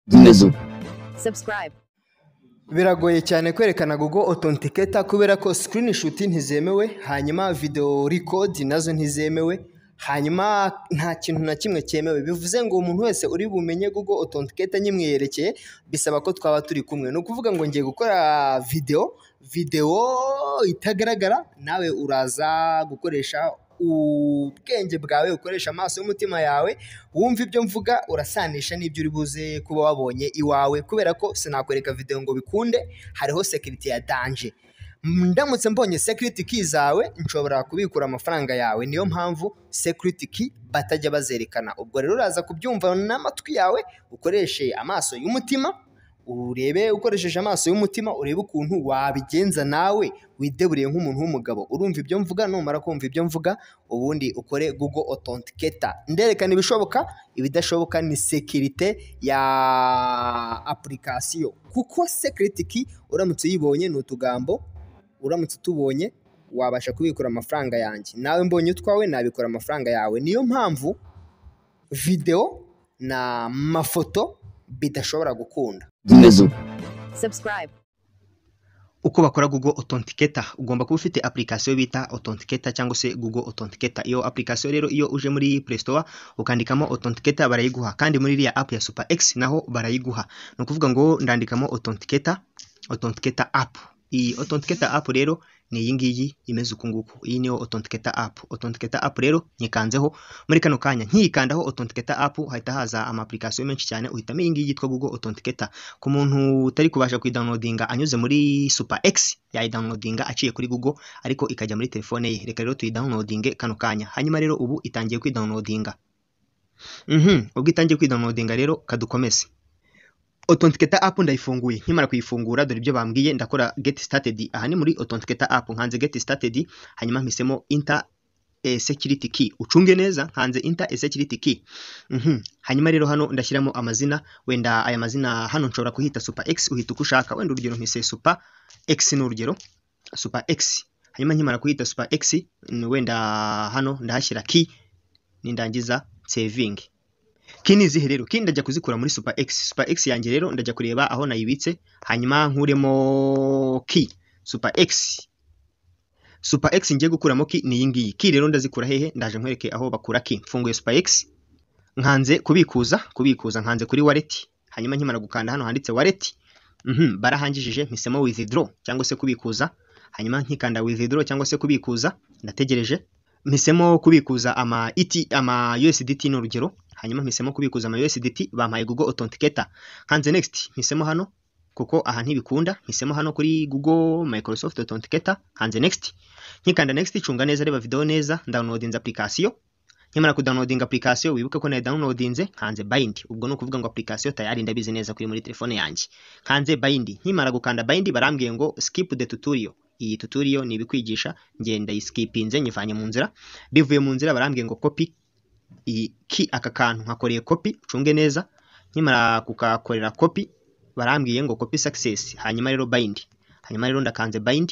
Zimeze uko subscribe, biragoye cyane kwerekana Google Authenticator kubera ko screenshot ntizemewe hanyuma video record nazo ntizemewe hanyuma nta kintu na kimwe cyemewe bivuze ngo umuntu wese uri bumenye Google Authenticator nyimweyerekeye bisaba ko twaba turi kumwe ni ukuvuga ngo ngiye gukora video video itagaragara nawe uraza gukoresha ubwenge bwawe ukoresha amaso y'umutima yawe wumva ibyo mvuga urasanisha n'ibyo uri buze kuba wabonye iwawe kubera ko sinakwereka video ngo bikunde hariho security ya danger ndamutse mbonye security key zawe nshobora kubikura amafaranga yawe niyo mpamvu security key batajya bazerekana ubwo rero uraza kubyumva n'amatwi yawe ukoreshe amaso y'umutima urebe ukoresheje amaso y'umutima urebe ukuntu wabigenza nawe wideburiye nk'umuntu w'umugabo urumva ibyo mvuga numara kumva ibyo mvuga ubundi ukore google authenticator nderekana ibishoboka ibidashoboka ni sekirite ya apurikasiyo kuko sekiriti ki uramutse uyibonye ni utugambo uramutse utubonye wabasha kubikura amafaranga yanjye nawe mbonye utwawe nabikura amafaranga yawe niyo mpamvu videwo n'amafoto bidashobora gukunda zimeze uko subscribe, uko bakora Google Authenticator ugomba kuba ufite application bita Authenticator cyangwa se Google Authenticator iyo application rero iyo uje muri Play Store ukandikamo Authenticator barayiguha kandi muri iriya app ya Super X naho barayiguha ni ukuvuga ngo ndandikamo Authenticator Authenticator app iyi Authenticator app rero ni iyi ngiyi imeze uku nguku iyi niyo Authenticator app Authenticator app rero nyikanzeho muri kano kanya nkiyikandaho Authenticator app hahita haza ama application menshi cyane uhitamo iyi ngiyi yitwa Google Authenticator ku muntu utari kubasha kuyidownloadinga anyuze muri Super X yayidownloadinga aciye kuri Google ariko ikajya muri telefone ye reka rero tuyidownloadinge kano kanya hanyuma rero ubu itangiye kwidownloadinga mhm ubwo itangiye kwidownloadinga rero kadukomeze Authenticator app ndayifunguye nkimara kuyifungura dore ibyo bambwiye ndakora get started aha ni muri Authenticator app nkanze get started hanyuma mpisemo enter eh, security key ucunge neza nkanze enter a security key mhm hanyuma rero hano ndashyiramo amazina wenda aya mazina hano nshobora kuhita super x uhita uko ushaka wenda urugero mpise super x ni urugero super x hanyuma nkimara kuhita super x mm, wenda hano ndahashyira key nindangiza saving ki ni izihe rero ki ndajya kuzikura muri super x super x yanjye rero ndajya kureba aho nayibitse hanyuma nkuremo ki super x super x ngiye gukuramo ki ni iyi ngiyi ki rero ndazikura hehe ndaje nkwereke aho bakura ki mfunguye super x nkanze kubikuza kubikuza nkanze kuri wallet hanyuma nkimara gukanda hano handitse wallet mhm barahangijije mpisemo withdraw cyangwa se kubikuza hanyuma nkikanda withdraw cyangwa se kubikuza ndategereje mpisemo kubikuza ama ET ama USDT ni urugero hanyuma mpisemo kubikuza ama USDT bampaye Google Authenticator hanze next mpisemo hano kuko aha ntibikunda mpisemo hano kuri Google Microsoft Authenticator hanze next nkikanda next cunga neza reba video neza downloadinze application nkimara kudownloadinga application wibuke ko nayo downloadinze hanze bind ubwo ni ukuvuga ngo application tayari ndabizi neza kuri muri telefone yanjye hanze bind nkimara gukanda bind barambwiye ngo skip the tutorial iyi tutorial ni ibikwigisha ngenda iskipinze nyivanye mu nzira bivuye mu nzira barambwiye ngo copy iyi ki aka kantu nkakoreye copy ucunge neza nkimara kukakorera copy barambwiye ngo copy success hanyuma rero bind hanyuma rero ndakanze bind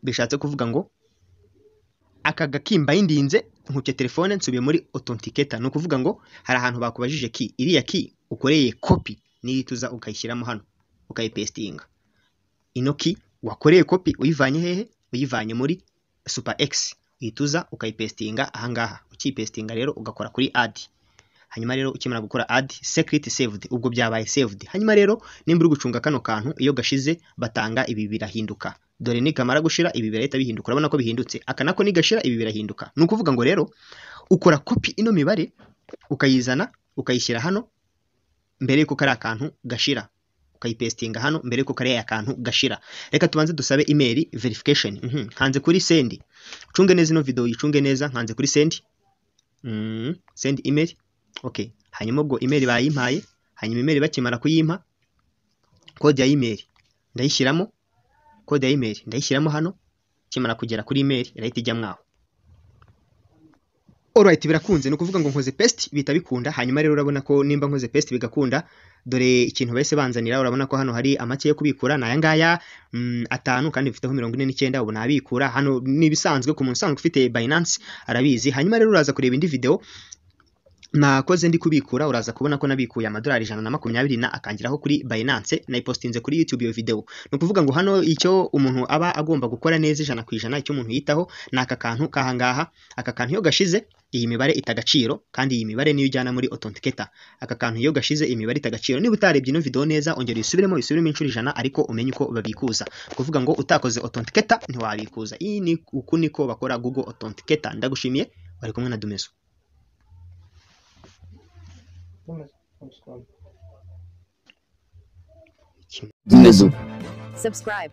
bishatse kuvuga ngo aka gakimba yindinze nkuke telefone nsubiye muri authenticator ni ukuvuga ngo hari ahantu bakubajije ki iriya ki ukoreye copy nirituza ukayishyiramo hano ukayipestinga ino ki wakoreye kopi uyivanye hehe uyivanye muri super x uyituza ukayipestinga ahangaha ukiyipestinga rero ugakora kuri ad hanyuma rero ukimara gukora ad secret saved ubwo byabaye saved hanyuma rero nimba uri gucunga kano kantu iyo gashize batanga ibi birahinduka dore nikamara gushira ibi birahita bihinduka urabona ko bihindutse aka nako nigashira ibi birahinduka ni ukuvuga ngo rero ukora kopi ino mibare ukayizana ukayishyira hano mbere yuko kari akantu gashira ukayipestinga hano mbere yuko kariya kantu gashira reka tubanze dusabe email verification mhm hanze kuri send ucunge neza ino video yicunge neza hanze kuri send mhm send email okay hanyuma ubwo email bayimpaye hanyuma email bakimara kuyimpa code ya email ndayishyiramo code ya email ndayishyiramo hano kimara kugera kuri email irahita ijya mwaho Alright birakunze ni ukuvuga ngo nkoze paste bita bikunda hanyuma rero urabona ko nimba nkoze paste bigakunda dore ikintu bahise banzanira urabona ko hano hari amake yo kubikura ni aya ngaya mm, atanu kandi mfiteho mirongo ine n'icyenda ubu nabikura hano ni ibisanzwe ku muntu usanzwe ufite Binance arabizi hanyuma rero uraza kureba indi video nakoze ndi kubikura uraza kubona ko nabikuye amadolari ijana na makumyabiri na akangiraho kuri Binance nayipostinze kuri YouTube iyo video ni ukuvuga ngo hano icyo umuntu aba agomba gukora neza ijana ku ijana icyo umuntu yitaho ni aka kantu kahangaha aka kantu iyo gashize iyi mibare ita agaciro kandi iyi mibare niyo ujyana muri authenticator aka kantu iyo gashize imibare ita agaciro niba utarebye ino video neza ongera uyisubiremo uyisubiremo inshuro ijana ariko umenye uko babikuza kuvuga ngo utakoze authenticator ntiwabikuza iyi ni uku niko bakora Google authenticator ndagushimiye bari kumwe na Dumezo subscribe.